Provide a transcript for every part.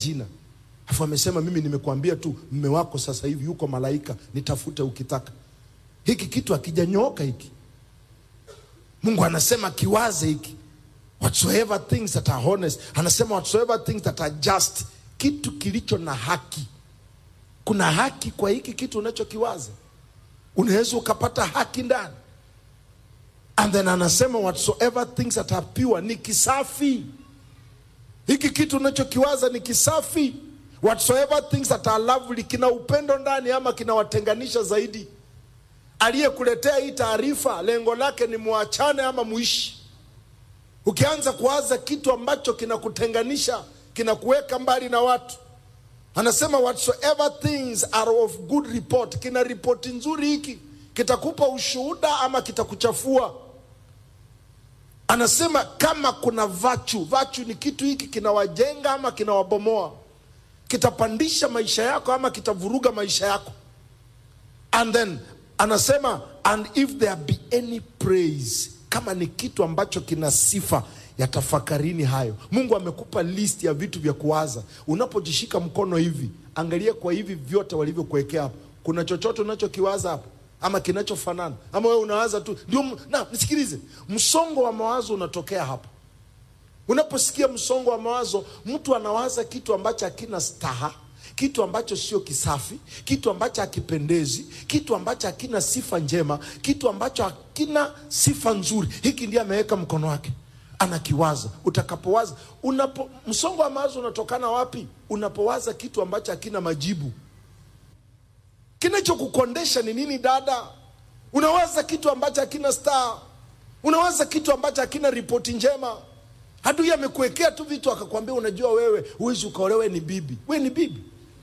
jina afu amesema mimi nimekuambia tu mme wako sasa hivi yuko malaika nitafute ukitaka hiki kitu akijanyooka hiki mungu anasema kiwaze hiki whatsoever things that are honest anasema whatsoever things that are just kitu kilicho na haki kuna haki kwa hiki kitu unachokiwaza unaweza ukapata haki ndani and then anasema whatsoever things that are pure ni kisafi hiki kitu unachokiwaza ni kisafi whatsoever things that are lovely kina upendo ndani ama kinawatenganisha zaidi aliyekuletea hii taarifa lengo lake ni muachane ama muishi ukianza kuwaza kitu ambacho kinakutenganisha kinakuweka mbali na watu anasema whatsoever things are of good report kina ripoti nzuri hiki kitakupa ushuhuda ama kitakuchafua anasema kama kuna vachu vachu ni kitu hiki kinawajenga ama kinawabomoa kitapandisha maisha yako ama kitavuruga maisha yako and then anasema and if there be any praise kama ni kitu ambacho kina sifa ya tafakarini hayo mungu amekupa list ya vitu vya kuwaza unapojishika mkono hivi angalia kwa hivi vyote walivyokuwekea hapo kuna chochote unachokiwaza hapo ama kinachofanana ama wewe unawaza tu ndio m- na nisikilize msongo wa mawazo unatokea hapa unaposikia msongo wa mawazo mtu anawaza kitu ambacho hakina staha kitu ambacho sio kisafi kitu ambacho hakipendezi kitu ambacho hakina sifa njema kitu ambacho hakina sifa nzuri hiki ndiye ameweka mkono wake anakiwaza utakapowaza unapo msongo wa mawazo unatokana wapi unapowaza kitu ambacho hakina majibu kinachokukondesha ni nini dada unawaza kitu ambacho hakina star unawaza kitu ambacho hakina ripoti njema adui amekuwekea tu vitu akakwambia unajua wewe huwezi ukaolewe ni bibi we ni bibi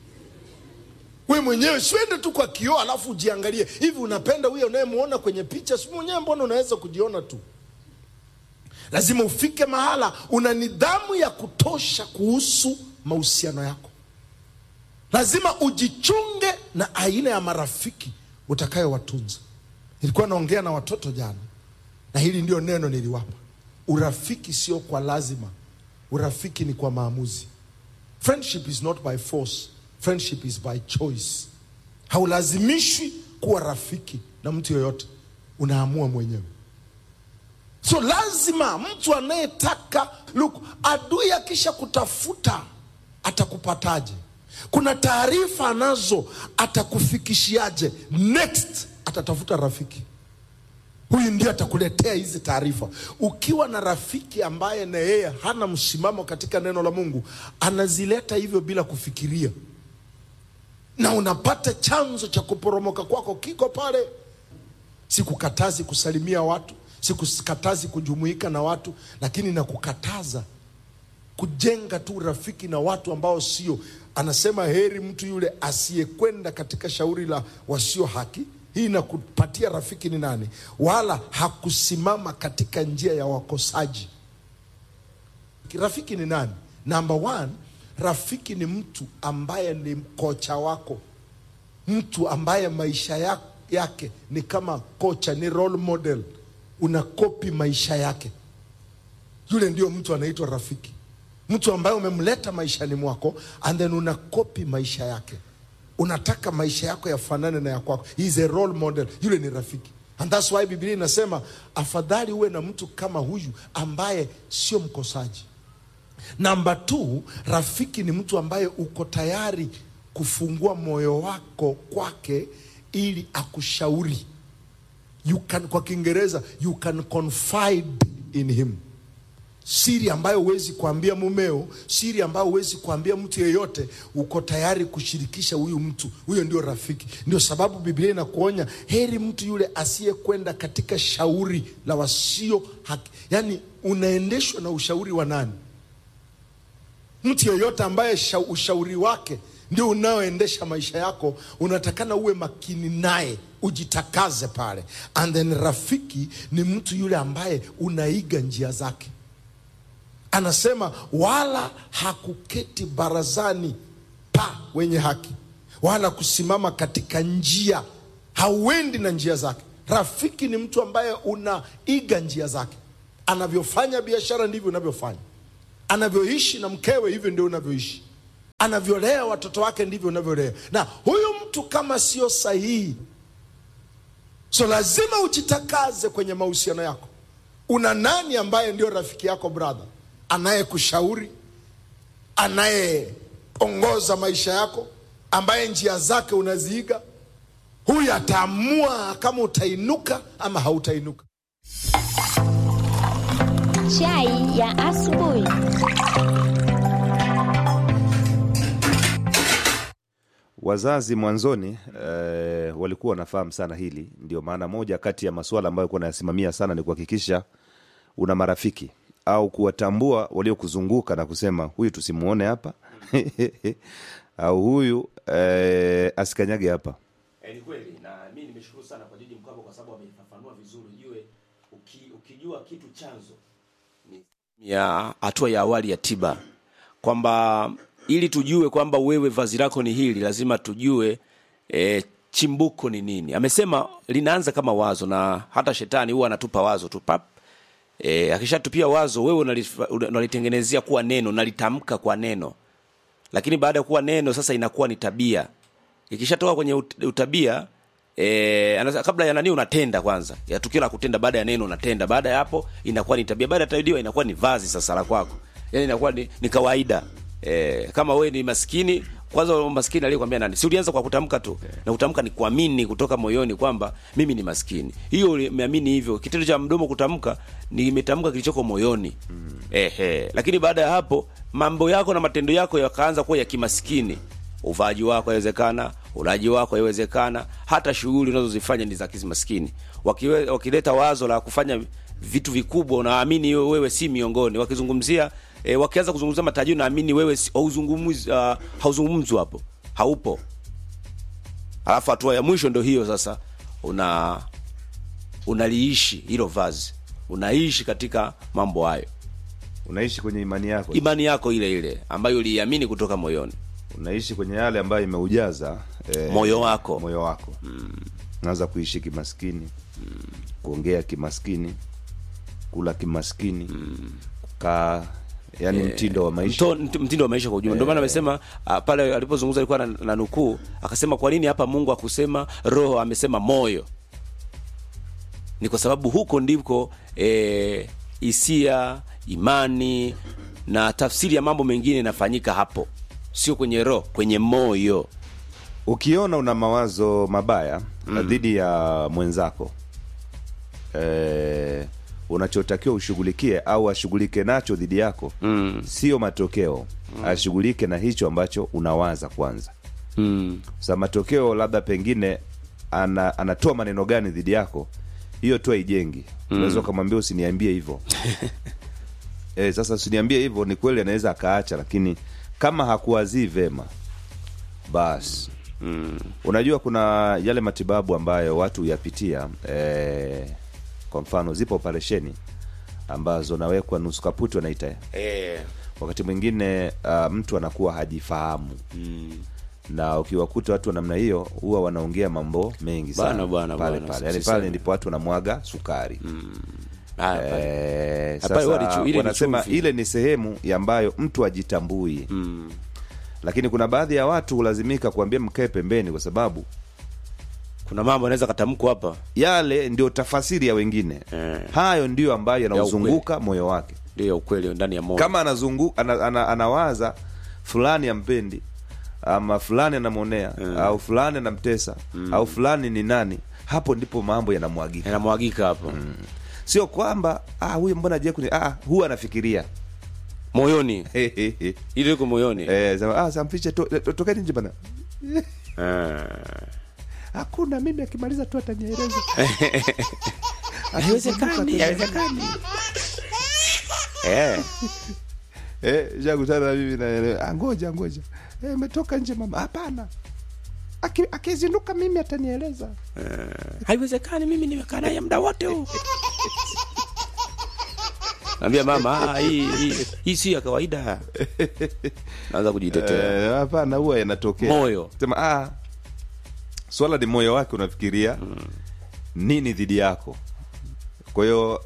we mwenyewe siende tu kwa kioo alafu ujiangalie hivi unapenda huyo unayemuona kwenye picha si mwenyewe mbona unaweza kujiona tu lazima ufike mahala una nidhamu ya kutosha kuhusu mahusiano yako lazima ujichunge na aina ya marafiki utakayowatunza nilikuwa naongea na watoto jana na hili ndio neno niliwapa urafiki sio kwa lazima urafiki ni kwa maamuzi friendship is not by force friendship is by choice haulazimishwi kuwa rafiki na mtu yoyote unaamua mwenyewe so lazima mtu anayetaka look adui akisha kutafuta atakupataje kuna taarifa anazo atakufikishiaje next atatafuta rafiki huyu ndio atakuletea hizi taarifa ukiwa na rafiki ambaye na yeye hana msimamo katika neno la mungu anazileta hivyo bila kufikiria na unapata chanzo cha kuporomoka kwako kiko pale sikukatazi kusalimia watu sikukatazi kujumuika na watu lakini nakukataza kujenga tu rafiki na watu ambao sio anasema heri mtu yule asiyekwenda katika shauri la wasio haki hii inakupatia rafiki ni nani wala hakusimama katika njia ya wakosaji rafiki ni nani number one rafiki ni mtu ambaye ni kocha wako mtu ambaye maisha ya- yake ni kama kocha ni role model unakopi maisha yake yule ndio mtu anaitwa rafiki mtu ambaye umemleta maishani mwako and then unakopi maisha yake unataka maisha yako yafanane na ya kwako He is a role model yule ni rafiki and that's why biblia inasema afadhali uwe na mtu kama huyu ambaye sio mkosaji namba t rafiki ni mtu ambaye uko tayari kufungua moyo wako kwake ili akushauri you can, kwa kiingereza you can confide in him siri ambayo huwezi kuambia mumeo siri ambayo huwezi kuambia mtu yeyote uko tayari kushirikisha huyu mtu huyo ndio rafiki ndio sababu biblia inakuonya heri mtu yule asiyekwenda katika shauri la wasio haki yaani unaendeshwa na ushauri wa nani mtu yeyote ambaye sha, ushauri wake ndio unaoendesha maisha yako unatakana uwe makini naye ujitakaze pale and then rafiki ni mtu yule ambaye unaiga njia zake anasema wala hakuketi barazani pa wenye haki wala kusimama katika njia hauendi na njia zake rafiki ni mtu ambaye unaiga njia zake anavyofanya biashara ndivyo unavyofanya anavyoishi na mkewe hivyo ndio unavyoishi anavyolea watoto wake ndivyo unavyolea na huyu mtu kama sio sahihi so lazima ujitakaze kwenye mahusiano yako una nani ambaye ndio rafiki yako brother anayekushauri anayeongoza maisha yako ambaye njia zake unaziiga huyu ataamua kama utainuka ama hautainuka Chai ya asubuhi. Wazazi mwanzoni eh, walikuwa wanafahamu sana hili. Ndio maana moja kati ya masuala ambayo kuwa nayasimamia sana ni kuhakikisha una marafiki au kuwatambua waliokuzunguka na kusema huyu tusimuone hapa au huyu eh, asikanyage hapa. Eh, ni kweli na mi nimeshukuru sana kwa Jiji Mkwabo kwa sababu ameifafanua vizuri. Ujue uki, ukijua kitu chanzo ni ya hatua ya awali ya tiba, kwamba ili tujue kwamba wewe vazi lako ni hili, lazima tujue e, chimbuko ni nini. Amesema linaanza kama wazo, na hata shetani huwa anatupa wazo tu pap e, akishatupia wazo wewe unalif- unalitengenezea kuwa neno, unalitamka kwa neno lakini baada ya kuwa neno sasa inakuwa ni tabia ikishatoka kwenye ut- utabia E, anasa, kabla ya nani unatenda kwanza ya tukio la kutenda baada ya neno unatenda baada ya hapo inakuwa ni tabia baada ya tabia inakuwa ni vazi sasa la kwako yani inakuwa ni, ni kawaida e, kama wewe ni maskini kwanza maskini aliyekwambia nani si ulianza kwa kutamka tu na kutamka ni kuamini kutoka moyoni kwamba mimi ni maskini hiyo umeamini hivyo kitendo cha mdomo kutamka nimetamka kilichoko moyoni mm. ehe lakini baada ya hapo mambo yako na matendo yako yakaanza kuwa ya kimaskini uvaaji wako yawezekana ulaji wako yawezekana hata shughuli unazozifanya ni za kimaskini Wakiwe, wakileta wazo la kufanya vitu vikubwa unaamini wewe, wewe si miongoni wakizungumzia e, wakianza kuzungumzia matajiri naamini wewe si- hauzungumzi uh, hauzungumzwi hapo haupo alafu hatua ya mwisho ndo hiyo sasa una unaliishi hilo vazi unaishi katika mambo hayo Unaishi kwenye imani yako, imani yako ile ile ambayo uliiamini kutoka moyoni unaishi kwenye yale ambayo imeujaza eh, moyo wako moyo wako mm. Unaanza kuishi kimaskini mm. kuongea kimaskini, kula kimaskini mm. kukaa, yani mtindo wa maisha Mto, mt- mtindo wa maisha kwa ujumla. Ndio maana amesema uh, pale alipozungumza alikuwa na, na nukuu akasema, kwa nini hapa Mungu akusema roho, amesema moyo? Ni kwa sababu huko ndiko eh, hisia, imani na tafsiri ya mambo mengine inafanyika hapo, sio kwenye roho, kwenye moyo. Ukiona una mawazo mabaya mm. dhidi ya mwenzako e, unachotakiwa ushughulikie au ashughulike nacho dhidi yako mm. sio matokeo mm. ashughulike na hicho ambacho unawaza kwanza Mm. sa matokeo labda pengine ana, anatoa maneno gani dhidi yako hiyo tu haijengi unaweza ukamwambia usiniambie hivyo e, sasa usiniambie hivyo ni kweli anaweza akaacha lakini kama hakuwazii vema basi mm. unajua kuna yale matibabu ambayo watu huyapitia e, kwa mfano zipo operesheni ambazo nawekwa nusu kaputi wanaita Eh, wakati mwingine uh, mtu anakuwa hajifahamu mm. na ukiwakuta watu wa namna hiyo huwa wanaongea mambo mengi sana Bana, bana, pale bana, pale yani siseme. pale ndipo watu wanamwaga sukari Haya, pale. Eh, Hapana, huwa ni sasa chu- ile ni wanasema chumvi. ile ni sehemu ya ambayo mtu ajitambui Mm. lakini kuna baadhi ya watu hulazimika kuambia mkae pembeni kwa sababu Kuna mambo anaweza katamkwa hapa, yale ndio tafasiri ya wengine Eh. hayo ndio ambayo yanauzunguka moyo wake ndio ya ukweli ndani ya moyo. kama anazungu, ana, ana, anawaza fulani ampendi ama fulani anamwonea au fulani anamtesa au fulani ni nani hapo ndipo mambo yanamwagika yanamwagika hapo sio kwamba ah, huyu mbona je kuni ah, huwa anafikiria moyoni, ile iko moyoni. eh, sema, ah, samfiche to, to, tokeni nje bana Eh. hakuna mimi akimaliza tu atanieleza Haiwezekani, haiwezekani. Eh. eh, shakutana na mimi na ah, ngoja ngoja eh, metoka nje mama hapana Aki- akizinduka mimi atanieleza haiwezekani mimi nimekaa naye muda wote huu naambia mama ah, hii hii hii si ya kawaida naanza kujitetea Eh, hapana huwa yanatokea Moyo. sema ah, swala ni moyo wake unafikiria nini dhidi yako kwa hiyo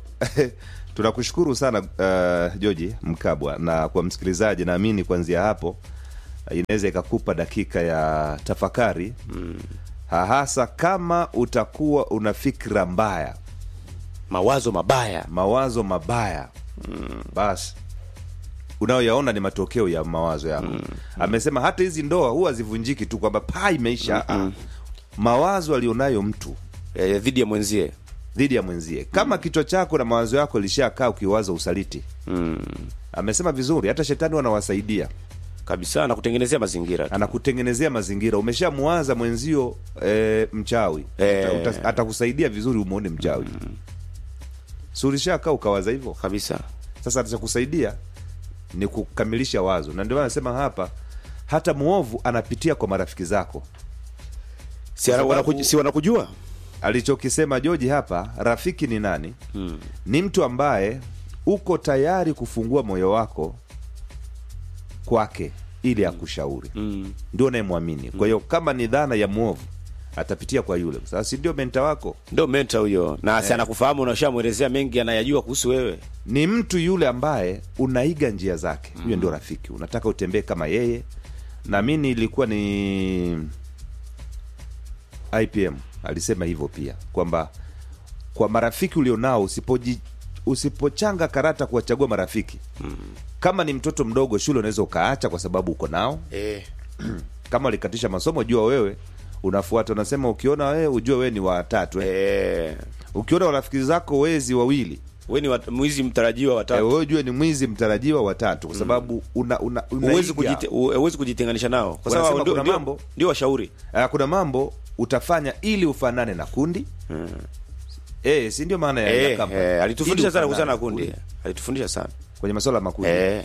tunakushukuru sana uh, joji mkabwa na kwa msikilizaji naamini kuanzia hapo inaweza ikakupa dakika ya tafakari mm. hasa kama utakuwa una fikra mbaya mawazo mabaya mawazo mabaya mm. basi unayoyaona ni matokeo ya mawazo yako mm. amesema hata hizi ndoa huwa zivunjiki tu kwamba paa imeisha mm mawazo alionayo mtu eh, dhidi ya mwenzie dhidi ya mwenzie kama kichwa chako na mawazo yako ilishakaa ukiwaza usaliti mm. amesema vizuri hata shetani wanawasaidia kabisa na kutengenezea mazingira tu. anakutengenezea mazingira umeshamwaza mwenzio e, mchawi Eh. Uta- uta- atakusaidia vizuri umwone mchawi mm. si ulishakaa ukawaza hivyo kabisa sasa atachakusaidia ni kukamilisha wazo na ndio maana nasema hapa hata mwovu anapitia kwa marafiki zako si, Kwa sababu- wanakuj, si wanakujua alichokisema joji hapa rafiki ni nani hmm. ni mtu ambaye uko tayari kufungua moyo wako kwake ili akushauri mm. ndio unayemwamini kwa hiyo kama ni dhana ya mwovu atapitia kwa yule sasa si ndio menta wako ndo menta huyo na si anakufahamu unashamwelezea mengi anayajua kuhusu wewe ni mtu yule ambaye unaiga njia zake huyo ndio rafiki unataka utembee kama yeye na mi ilikuwa ni ipm alisema hivyo pia kwamba kwa marafiki ulionao usipoji usipochanga karata kuwachagua marafiki mm. kama ni mtoto mdogo shule unaweza ukaacha kwa sababu uko nao eh. kama walikatisha masomo jua wewe unafuata unasema ukiona wewe ujue wewe ni watatu eh. Eh. ukiona warafiki zako wezi wawili we ni wat- mwizi mtarajiwa Eh, watatu wewe ujue ni mwizi mtarajiwa watatu kwa sababu una, una, huwezi unaiga. kujite, huwezi kujitenganisha nao kwa Wanasema sababu ndio- kuna ndio- mambo- ndio washauri Ah, kuna mambo utafanya ili ufanane na kundi hmm. e, si ndio maana ya, ya eh, kamba. eh, alitufundisha Ili sana ufanane kuhusiana na na kundi alitufundisha sana kwenye masuala ya makundi eh.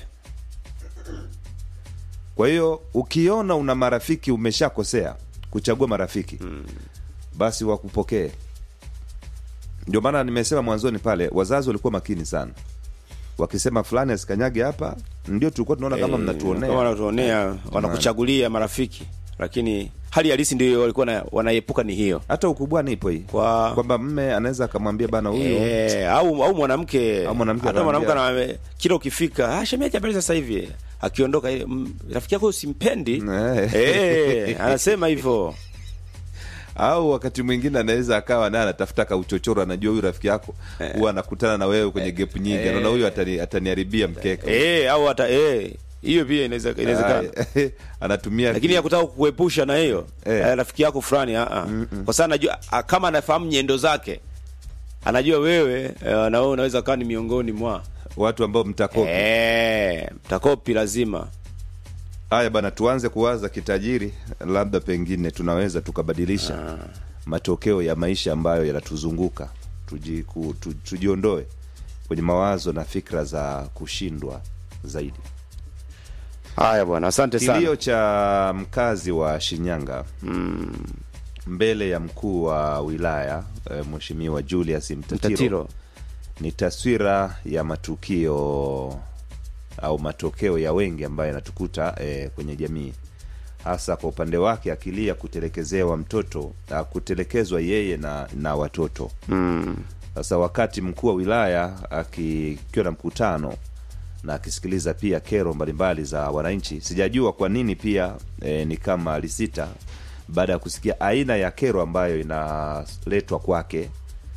kwa hiyo ukiona una marafiki umeshakosea kuchagua marafiki hmm. basi wakupokee ndio maana nimesema mwanzoni pale wazazi walikuwa makini sana wakisema fulani asikanyage hapa ndio tulikuwa tunaona kama Eh, mnatuonea kama wanatuonea wanakuchagulia marafiki lakini hali halisi ndio walikuwa na- wanaepuka ni hiyo hata ukubwani ipo hii Kwa- kwamba mme anaweza akamwambia bana huyu Eh, au au mwanamke Au mwanamke hata mwanamke anaambia- ana- kila ukifika ah, shemeji habari sasa hivi akiondoka ile mm, rafiki yako simpendi Eh. eh, anasema hivyo au wakati mwingine anaweza akawa naye anatafuta kauchochoro anajua huyu rafiki yako huwa anakutana na wewe kwenye gap nyingi anaona huyu atani, ataniharibia mkeka eh, au hata eh, hiyo pia inaweza inawezekana Ah, anatumia lakini ya kutaka kuepusha na hiyo Eh. eh, rafiki yako fulani ah, ah. kwa sababu anajua ah, kama anafahamu nyendo zake anajua wewe eh, na wewe unaweza kawa ni miongoni mwa watu ambao mtakopi eh, mtakopi lazima haya bana tuanze kuwaza kitajiri labda pengine tunaweza tukabadilisha matokeo ya maisha ambayo yanatuzunguka tuji, ku, tu, tujiondoe kwenye mawazo na fikra za kushindwa zaidi haya bwana asante sana kilio cha mkazi wa shinyanga mbele ya mkuu wa wilaya e, mheshimiwa julius mtatiro, mtatiro ni taswira ya matukio au matokeo ya wengi ambayo yanatukuta e, kwenye jamii hasa kwa upande wake akilia kutelekezewa mtoto a, kutelekezwa yeye na, na watoto sasa wakati mkuu wa wilaya akikiwa na mkutano na akisikiliza pia kero mbalimbali za wananchi sijajua kwa nini pia e, ni kama alisita baada ya kusikia aina ya kero ambayo inaletwa kwake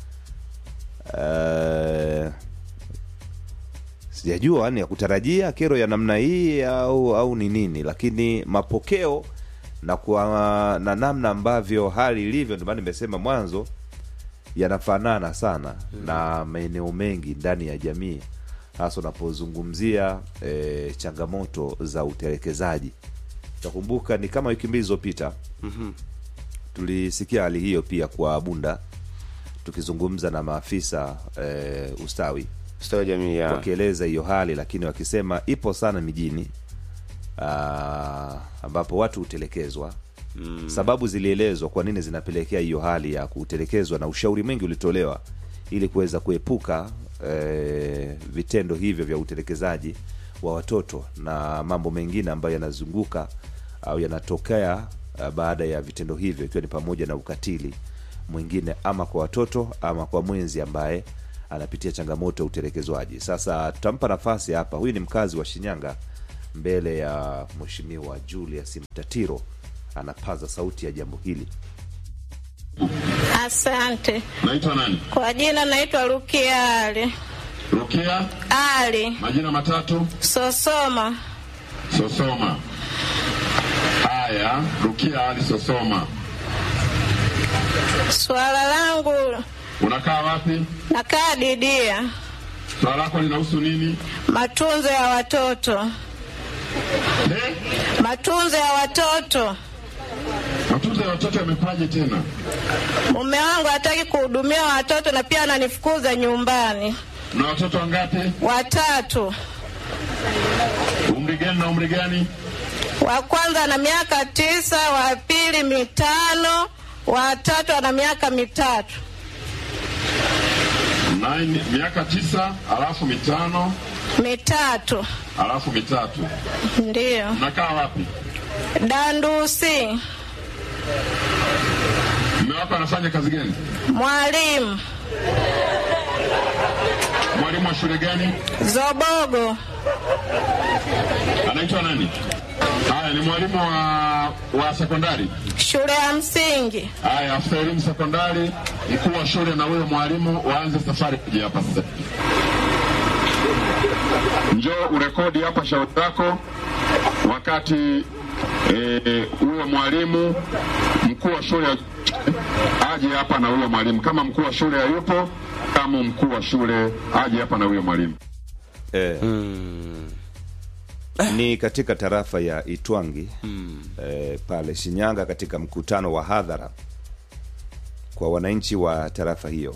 Eh, sijajua yani ya kutarajia kero ya namna hii au au ni nini lakini mapokeo na kwa na namna ambavyo hali ilivyo ndio maana nimesema mwanzo yanafanana sana na maeneo mengi ndani ya jamii hasa unapozungumzia e, changamoto za utelekezaji takumbuka ni kama wiki mbili zilizopita mm-hmm. tulisikia hali hiyo pia kwa bunda tukizungumza na maafisa e, ustawi ustawi wa jamii ya wakieleza hiyo hali lakini wakisema ipo sana mijini aa, ambapo watu hutelekezwa mm. sababu zilielezwa kwa nini zinapelekea hiyo hali ya kutelekezwa na ushauri mwingi ulitolewa ili kuweza kuepuka e, vitendo hivyo vya utelekezaji wa watoto na mambo mengine ambayo yanazunguka au yanatokea uh, baada ya vitendo hivyo ikiwa ni pamoja na ukatili mwingine ama kwa watoto ama kwa mwenzi ambaye anapitia changamoto ya utelekezwaji sasa tutampa nafasi hapa huyu ni mkazi wa shinyanga mbele ya mheshimiwa Julius Mtatiro anapaza sauti ya jambo hili. Asante. Naitwa nani? Kwa jina naitwa Rukia Ali. Rukia. Ali Majina matatu. Sosoma. Sosoma. Haya, Rukia Ali Sosoma. Swala langu Unakaa wapi? nakaa Didia, Swala lako linahusu nini? matunzo ya watoto, Eh? matunzo ya watoto. Matunzo ya watoto yamekwaje tena? Mume wangu hataki kuhudumia watoto na pia ananifukuza nyumbani. Na watoto wangapi? Watatu, Umri gani na umri gani? wa kwanza ana miaka tisa, wa pili mitano, wa tatu ana miaka mitatu. Nine, miaka tisa, alafu mitano, Mitatu alafu mitatu. ndiyo. Unakaa wapi? Dandusi, Mume wako anafanya kazi gani? mwalimu Mwalimu wa shule gani? Zobogo, Anaitwa nani? Haya, ni mwalimu wa, wa sekondari. shule ya msingi. Haya, afisa elimu sekondari, mkuu wa shule na huyo mwalimu waanze safari kuja hapa sasa. Njoo urekodi hapa shauri lako wakati eh, huyo mwalimu mkuu wa shule aje hapa na huyo mwalimu. Kama mkuu wa shule hayupo, kama mkuu wa shule aje hapa na huyo mwalimu. Eh, ni katika tarafa ya Itwangi eh, pale Shinyanga, katika mkutano wa hadhara kwa wananchi wa tarafa hiyo.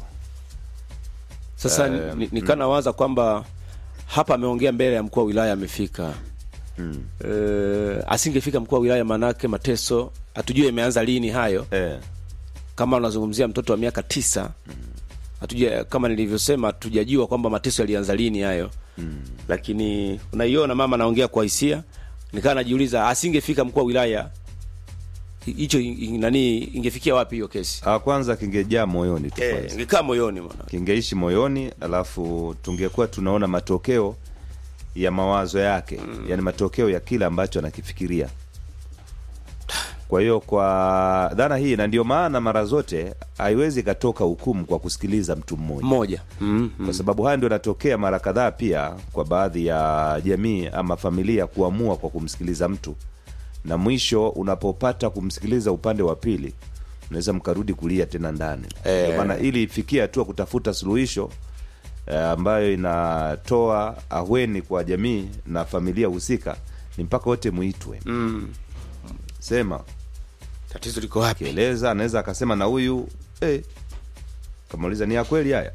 Sasa Eh, ni- nikana waza kwamba hapa ameongea mbele ya mkuu wa wilaya amefika. Mm. asingefika mkuu wa wilaya, manake mateso hatujui yameanza lini hayo. Eh, Kama unazungumzia mtoto wa miaka tisa hatuja, kama nilivyosema, hatujajua kwamba mateso yalianza lini hayo. Lakini unaiona mama anaongea kwa hisia, nikaa najiuliza asingefika mkuu wa wilaya hi- hicho i- nani, ingefikia wapi hiyo kesi? ah, kwanza kingejaa moyoni tu Eh, kwanza. ingekaa moyoni mwana. kingeishi moyoni, alafu tungekuwa tunaona matokeo ya mawazo yake mm. yani matokeo ya kile ambacho anakifikiria. Kwa hiyo kwa dhana hii, na ndio maana mara zote haiwezi ikatoka hukumu kwa kusikiliza mtu mmoja Mmoja. Mm. kwa sababu haya ndio yanatokea mara kadhaa pia kwa baadhi ya jamii ama familia kuamua kwa kumsikiliza mtu, na mwisho unapopata kumsikiliza upande wa pili, unaweza mkarudi kulia tena ndani. Eh. Ndio maana ili ifikie hatua kutafuta suluhisho eh, ambayo inatoa aweni kwa jamii na familia husika, ni mpaka wote muitwe, Mm. sema Tatizo liko wapi? kieleza, anaweza akasema na huyu eh, kamuuliza ni ya kweli haya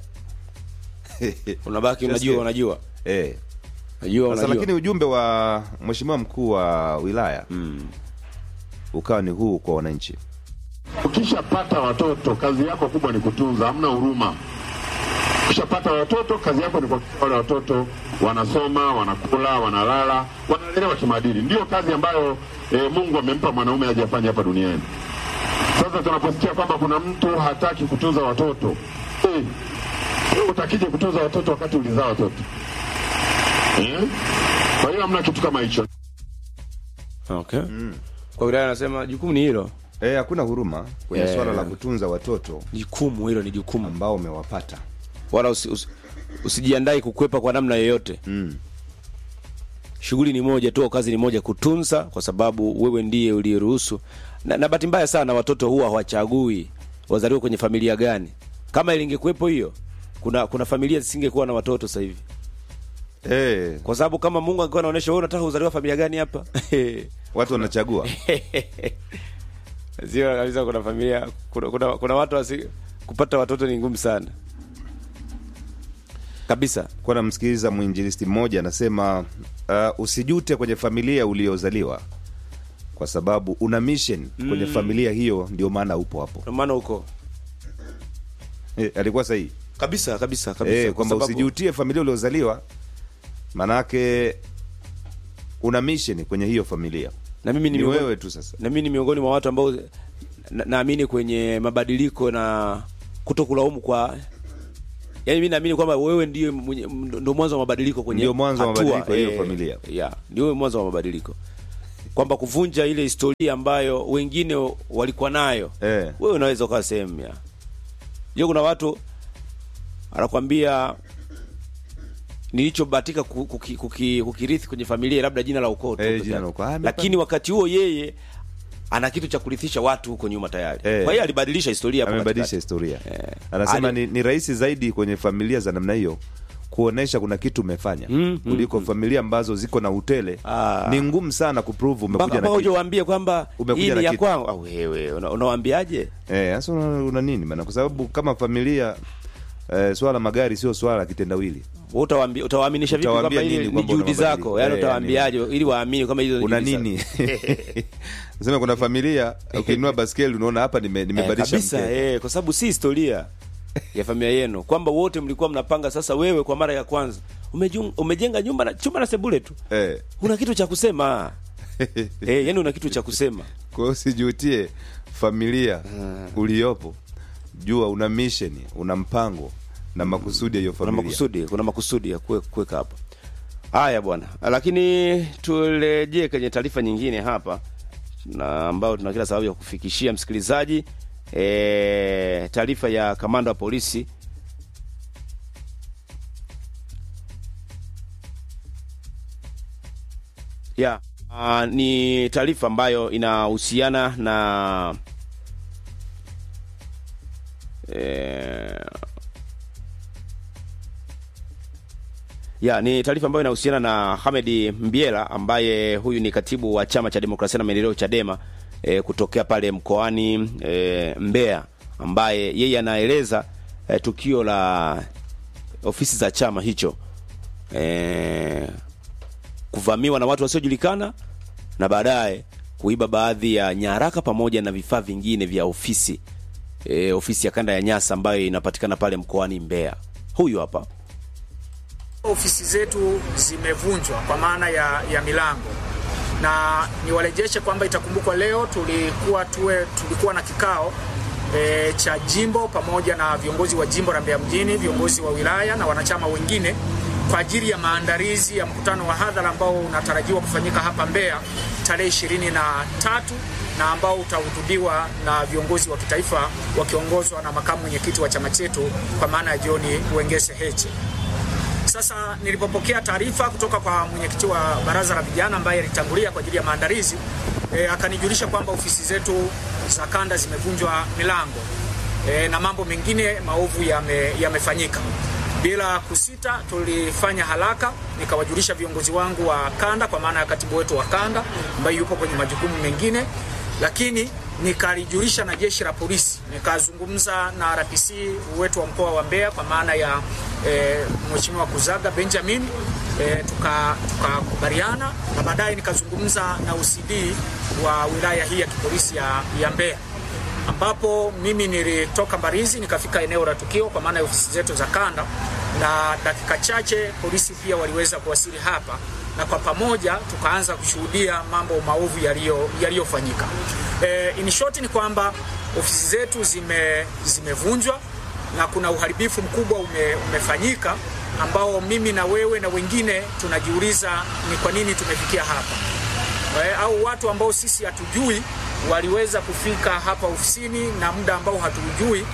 Unabaki unajua Sikia. unajua. eh. Unajua Sasa unajua. lakini ujumbe wa mheshimiwa mkuu wa wilaya Mm. ukawa ni huu kwa wananchi. Ukishapata watoto, kazi yako kubwa ni kutunza, hamna huruma. Ukishapata watoto, kazi yako ni kuhakikisha wale watoto wanasoma, wanakula, wanalala, wanalelewa kimaadili. Ndiyo kazi ambayo e, Mungu amempa mwanaume aje afanye hapa duniani. Sasa tunaposikia kwamba kuna mtu hataki kutunza watoto eh, wewe utakije kutunza watoto wakati ulizaa watoto eh? Kwa hiyo hamna kitu kama hicho. Okay. Kwa wilaya anasema jukumu ni hilo. Eh, hakuna huruma kwenye Eh. swala la kutunza watoto Jukumu hilo ni jukumu. ambao umewapata. Wala usi, usi, usijiandae kukwepa kwa namna yoyote. Mm. Shughuli ni moja tu, kazi ni moja, kutunza, kwa sababu wewe ndiye uliyeruhusu. Na, na bahati mbaya sana watoto huwa hawachagui wazaliwe kwenye familia gani. Kama ilingekuwepo hiyo, kuna kuna familia zisingekuwa na watoto sasa hivi, Eh, kwa sababu kama Mungu angekuwa anaonyesha wewe unataka uzaliwa familia gani hapa watu wanachagua. sio kabisa. Kuna familia kuna, kuna, kuna watu wasi, kupata watoto ni ngumu sana kabisa. Kwa namsikiliza mwinjilisti mmoja anasema uh, usijute kwenye familia uliozaliwa kwa sababu una mission kwenye familia hiyo, ndio maana upo hapo. Ndio maana huko Eh, alikuwa sahihi. kabisa kabisa kabisa, Eh, kwa kwamba sababu- usijutie familia uliozaliwa, manake una mission kwenye hiyo familia. na mimi ni Ni miongoni- wewe tu sasa. na mimi ni miongoni mwa watu ambao na- naamini kwenye mabadiliko na kuto kulaumu kwa yaani mi naamini kwamba wewe ndio mwenye- ndo mwanzo wa mabadiliko kwenye Ndio mwanzo wa hatua, mabadiliko ya hiyo eh, familia. yeah, ndio mwanzo wa mabadiliko kwamba kuvunja ile historia ambayo wengine walikuwa nayo Eh. wewe unaweza ukawa sehemu ya hiyo kuna watu anakwambia nilichobahatika ku- kuki- kuki- kukirithi kwenye familia labda jina la ukoo tu Eh, peke jina la yake. ukoo. Ah, lakini wakati huo yeye ana kitu cha kurithisha watu huko nyuma tayari Eh. kwa hiyo alibadilisha historia hapo amebadilisha katikati. historia Eh. anasema Ali- ni, ni rahisi zaidi kwenye familia za namna hiyo kuonesha kuna kitu umefanya Mm, kuliko familia ambazo ziko na utele Ah. ni ngumu sana kuprove mpaka umekuja mpaka na uje kitu waambie kwamba Umekuja hii na ni ya kitu. kwangu au wewe una- unawaambiaje eh sasa una, una nini maana kwa sababu kama familia eh, swala la magari sio swala la kitendawili Wewe utawaambi- utawaaminisha vipi Utawaambia kwamba hili nini ni kwamba una juhudi mabadiliko? zako yaani Eh, utawaambiaje ili waamini kama hizo ni una juhudi nini zako? sema kuna familia ukinunua baskeli unaona hapa nime- Eh, nimebadilisha kabisa mkeka. eh, kwa sababu si historia ya familia yenu kwamba wote mlikuwa mnapanga sasa wewe kwa mara ya kwanza umejung, umejenga nyumba na chumba na sebule tu eh. una kitu cha kusema eh, yani una kitu cha kusema kwa hiyo usijutie familia uliopo jua una mission una mpango na makusudi ya hiyo kuna familia makusudi kuna makusudi ya kuwe- kuweka hapo haya bwana lakini turejee kwenye taarifa nyingine hapa na ambayo tuna kila sababu ya kufikishia msikilizaji e, taarifa ya kamanda wa polisi ya uh, ni taarifa ambayo inahusiana na eh, ya ni taarifa ambayo inahusiana na Hamedi Mbiela ambaye huyu ni katibu wa chama cha demokrasia na maendeleo Chadema e, kutokea pale mkoani e, Mbeya ambaye yeye anaeleza e, tukio la ofisi za chama hicho e, kuvamiwa na watu wasiojulikana na baadaye kuiba baadhi ya nyaraka pamoja na vifaa vingine vya ofisi e, ofisi ya kanda ya Nyasa ambayo inapatikana pale mkoani Mbeya. Huyu hapa ofisi zetu zimevunjwa kwa maana ya, ya milango na niwarejeshe kwamba itakumbukwa leo tulikuwa tuwe, tulikuwa na kikao e, cha jimbo pamoja na viongozi wa jimbo la Mbeya mjini, viongozi wa wilaya na wanachama wengine kwa ajili ya maandalizi ya mkutano wa hadhara ambao unatarajiwa kufanyika hapa Mbeya tarehe ishirini na tatu na ambao utahutubiwa na viongozi wa kitaifa wakiongozwa na makamu mwenyekiti wa chama chetu kwa maana ya John Wengese Heche. Sasa nilipopokea taarifa kutoka kwa mwenyekiti wa baraza la vijana ambaye alitangulia kwa ajili ya maandalizi e, akanijulisha kwamba ofisi zetu za kanda zimevunjwa milango e, na mambo mengine maovu yame- yamefanyika. Bila kusita, tulifanya haraka, nikawajulisha viongozi wangu wa kanda, kwa maana ya katibu wetu wa kanda ambaye yupo kwenye majukumu mengine, lakini nikalijulisha na jeshi la polisi, nikazungumza na RPC wetu wa mkoa wa Mbeya kwa maana ya e, Mheshimiwa Kuzaga Benjamin e, tukakubaliana na baadaye nikazungumza na OCD wa wilaya hii ya kipolisi ya, ya Mbeya ambapo mimi nilitoka Mbarizi nikafika eneo la tukio kwa maana ya ofisi zetu za kanda, na dakika chache polisi pia waliweza kuwasili hapa, na kwa pamoja tukaanza kushuhudia mambo maovu yaliyo- yaliyofanyika. E, in short ni kwamba ofisi zetu zime zimevunjwa na kuna uharibifu mkubwa ume, umefanyika ambao mimi na wewe na wengine tunajiuliza ni kwa nini tumefikia hapa eh, au watu ambao sisi hatujui waliweza kufika hapa ofisini na muda ambao hatujui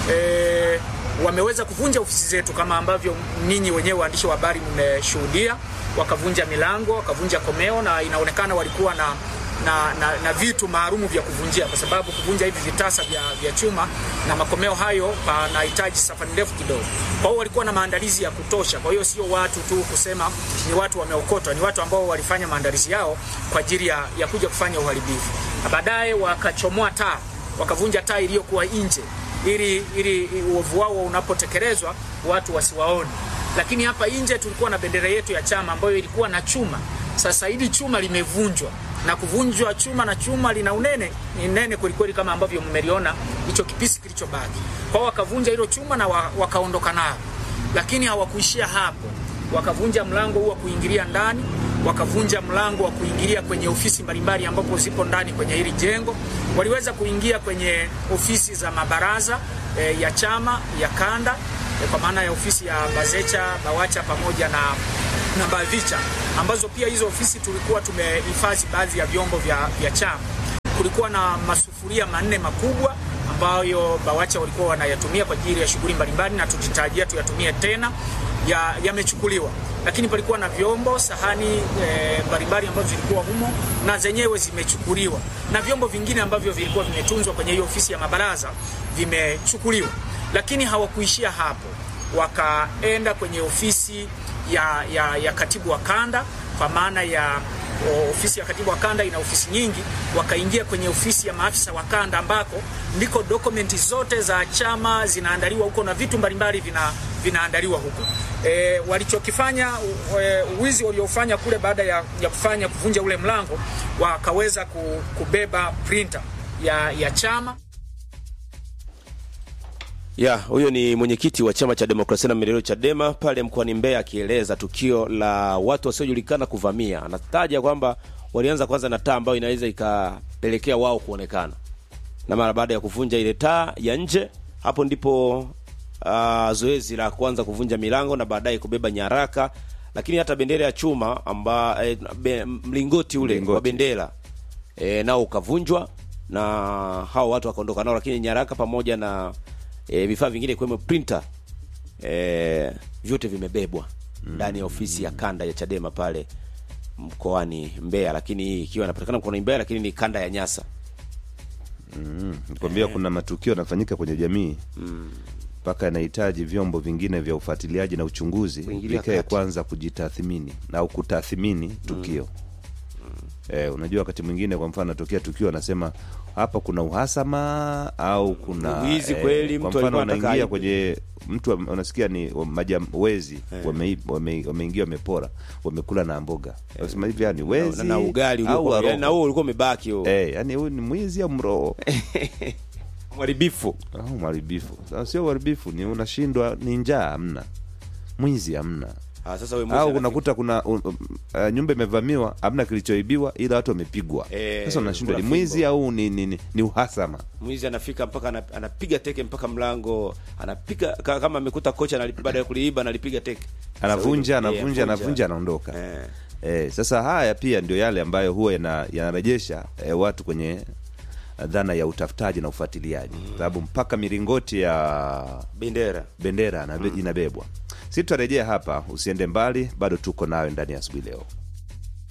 eh, wameweza kuvunja ofisi zetu kama ambavyo ninyi wenyewe waandishi wa habari mmeshuhudia, wakavunja milango, wakavunja komeo, na inaonekana walikuwa na na, na, na vitu maalumu vya kuvunjia, kwa sababu kuvunja hivi vitasa vya, vya chuma na makomeo hayo panahitaji safari ndefu kidogo. Kwa hiyo walikuwa na maandalizi ya kutosha. Kwa hiyo sio watu tu kusema ni watu wameokotwa, ni watu ambao walifanya maandalizi yao kwa ajili ya, ya kuja kufanya uharibifu, na baadaye wakachomoa taa, wakavunja taa iliyokuwa nje ili ili uovu wao unapotekelezwa watu wasiwaone. Lakini hapa nje tulikuwa na bendera yetu ya chama ambayo ilikuwa na chuma. Sasa hili chuma limevunjwa na kuvunjwa chuma na chuma lina unene ni nene kwelikweli, kama ambavyo mmeliona hicho kipisi kilichobaki. Kwa hiyo wakavunja hilo chuma na wa, wakaondoka nao, lakini hawakuishia hapo, wakavunja mlango huu wa kuingilia ndani, wakavunja mlango wa kuingilia kwenye ofisi mbalimbali ambapo zipo ndani kwenye hili jengo. Waliweza kuingia kwenye ofisi za mabaraza e, ya chama ya kanda e, kwa maana ya ofisi ya Bazecha, Bawacha pamoja na na Bavicha ambazo pia hizo ofisi tulikuwa tumehifadhi baadhi ya vyombo vya, vya chama. Kulikuwa na masufuria manne makubwa ambayo Bawacha walikuwa wanayatumia kwa ajili ya shughuli mbalimbali na tukitarajia tuyatumie tena ya yamechukuliwa, lakini palikuwa na vyombo sahani e, mbalimbali ambavyo vilikuwa humo na zenyewe zimechukuliwa, na vyombo vingine ambavyo vilikuwa vimetunzwa kwenye hiyo ofisi ya mabaraza vimechukuliwa, lakini hawakuishia hapo, wakaenda kwenye ofisi ya, ya, ya katibu wa kanda kwa maana ya o, ofisi ya katibu wa kanda ina ofisi nyingi, wakaingia kwenye ofisi ya maafisa wa kanda ambako ndiko dokumenti zote za chama zinaandaliwa huko na vitu mbalimbali vina, vinaandaliwa huko. E, walichokifanya e, uwizi waliofanya kule baada ya, ya kufanya kuvunja ule mlango wakaweza ku- kubeba printer ya, ya chama ya huyo ni mwenyekiti wa chama cha demokrasia na maendeleo Chadema pale mkoani Mbeya akieleza tukio la watu wasiojulikana kuvamia. Anataja kwamba walianza kwanza na taa ambayo inaweza ikapelekea wao kuonekana, na mara baada ya kuvunja ile taa ya nje, hapo ndipo uh, zoezi la kwanza kuvunja milango na baadaye kubeba nyaraka, lakini hata bendera ya chuma amba, eh, be, mlingoti ule Mlingoti. wa bendera e, nao ukavunjwa na hao watu wakaondoka nao, lakini nyaraka pamoja na e, vifaa vingine ikiwemo printer e, vyote vimebebwa ndani ya ofisi ya kanda ya Chadema pale mkoani Mbeya, lakini hii ikiwa inapatikana mkoani Mbeya, lakini ni kanda ya Nyasa. nikwambia kuna matukio yanafanyika kwenye jamii mpaka yanahitaji vyombo vingine vya ufuatiliaji na uchunguzi Kuingilia vikae kati. kwanza kujitathmini au kutathmini tukio eh, unajua wakati mwingine kwa mfano natokea tukio anasema hapa kuna uhasama au kuna Wizi kweli, kwa mtu mfano alikuwa anataka unaingia aibe. kwenye mtu ame- unasikia ni wa- majam, wezi wamei- wame- wameingia wamepora wamekula na mboga wasema hivi yani wezi na, na ugali au uliokuwa waroho. na huo ulikuwa umebaki huo eh, yani huyu ni mwizi au mroho mharibifu. au mharibifu Sasa sio uharibifu ni unashindwa ni njaa hamna mwizi hamna Ah, sasa wewe mwizi au anafika- unakuta kuna uh, uh, nyumba imevamiwa hamna kilichoibiwa ila watu wamepigwa Eh, sasa unashindwa ni kuna mwizi fimbo. au ni, ni, ni, ni uhasama mwizi anafika mpaka ana- anapiga teke mpaka mlango anapiga ka- kama amekuta kocha analipi- baada ya kuliiba analipiga teke anavunja Sasa huyo- anavunja eh, anavunja anaondoka Eh. eh, sasa haya pia ndio yale ambayo huwa yana- yanarejesha eh, watu kwenye dhana ya utafutaji na ufuatiliaji sababu mpaka milingoti ya bendera bendera anabe- inabebwa si tutarejea hapa usiende mbali bado tuko nayo ndani ya asubuhi leo